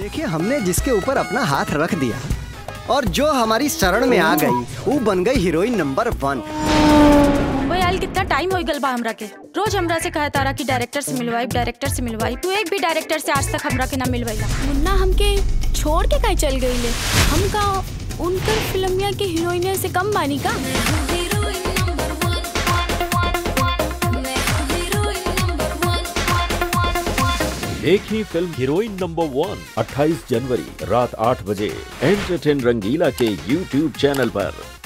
देखिए हमने जिसके ऊपर अपना हाथ रख दिया और जो हमारी शरण में आ गई वो बन गई हीरोइन नंबर वन मुंबई आयल कितना टाइम हो गल बा हमरा के रोज हमरा से कहे तारा कि डायरेक्टर से मिलवाई डायरेक्टर से मिलवाई तू एक भी डायरेक्टर से आज तक हमरा के ना मिलवाईला मुन्ना हमके छोड़ के कहीं चल गई ले हम का उनकर फिल्मिया के हीरोइन से कम बानी का देखी फिल्म हीरोइन नंबर वन 28 जनवरी रात 8 बजे एंटरटेन रंगीला के यूट्यूब चैनल पर